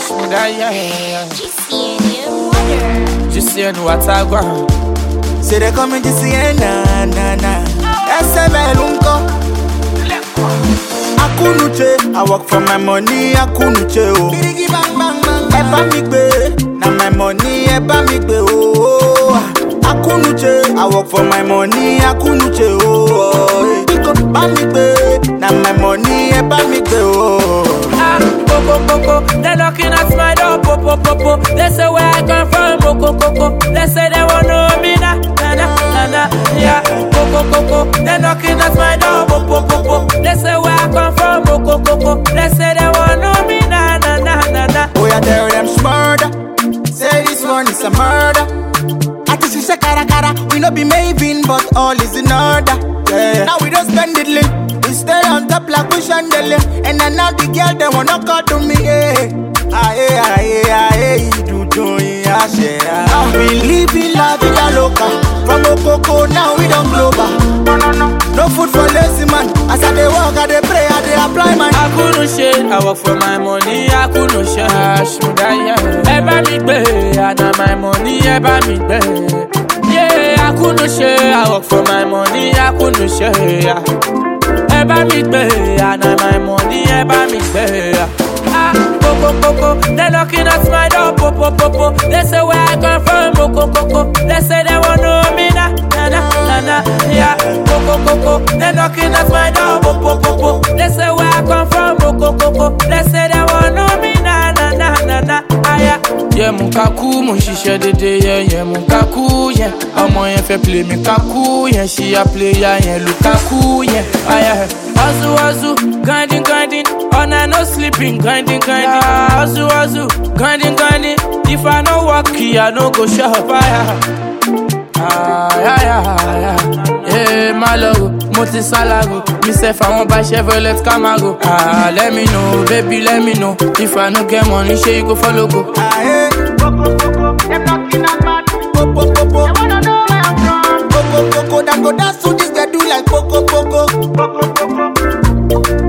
hash me that yeah. GCN water. Just saying what I want. Say they coming to see eh, na na na. SML unko. Akunuche, I work for my money. Akunuche oh. Birigi bang bang bang. Ẹ bá mi gbé, na my money. Ẹ bá mi gbé oh. Akunuche, I work for my money. Akunuche oh. Biko bá mi gbé, na my money. Ẹ bá mi gbé oh. Ah, Coco Coco, they're knocking at my door, popo popo. They say where I come from, Coco Coco. They say they want know me na na na na na. Yeah, Coco Coco, they're knocking at my door, popo popo. They say where I come from, Coco Coco. They say they want know me na na na na na. Oh, yeah, tell them murder. Say this one is a murder. I think she say cara cara. We no be Maven, but all is in order. Yeah. Now we don't spend it lit. We stay on top like we chandelier. And then now the girl they wanna call to me. Yeah. Aye, aye, aye, do do yeah, yeah. Now we living la vida loca. From Okoko now we don't global. No, no, no. No food for lazy man. As I dey walk, I dey pray, I dey apply my. I couldn't share, I work for my money, I couldn't share, hash me that yeah. Ẹ bá mi gbé, àná my money, ẹ bá mi gbé. Yeah, I couldn't share, I work for my money, I couldn't share. yeah. Ẹ bá mi gbé, àná my money, ẹ bá mi gbé. Ah, Coco Coco, they knocking at my door, popo popo. They say where I come from, Coco Coco. They say they want know me na na na na na. Yeah, Coco Coco, they knocking at my door, popo popo. They say where I come from, Coco Coco. They say they want know me na na na na na. Ah yeah. Yeah, mo ka kú, mo ń ṣiṣẹ́ dédé, yeah, yeah, mo ka kú, yeah. Ọmọ yẹn fẹ́ play mi ka kú, yẹn ṣí ya player yẹn Lukaku, yeah. Ah yeah. Hustle, hustle, grinding, grinding. All night no sleeping, grinding, grinding. Yeah, hustle, hustle, grinding, grinding. If I no work, I no go shop. Ah, yeah, yeah, yeah, yeah. Yeah, my love, mo ti salago. Me sef, I want buy Chevrolet Camaro. Ah, let me know, baby, let me know. If I no get money, sure you go follow go. Aye. Them knocking at my door. Poco, poco. They wanna know where I'm from. Poco, poco. Them go dance to this, they do like poco, poco. Poco, poco.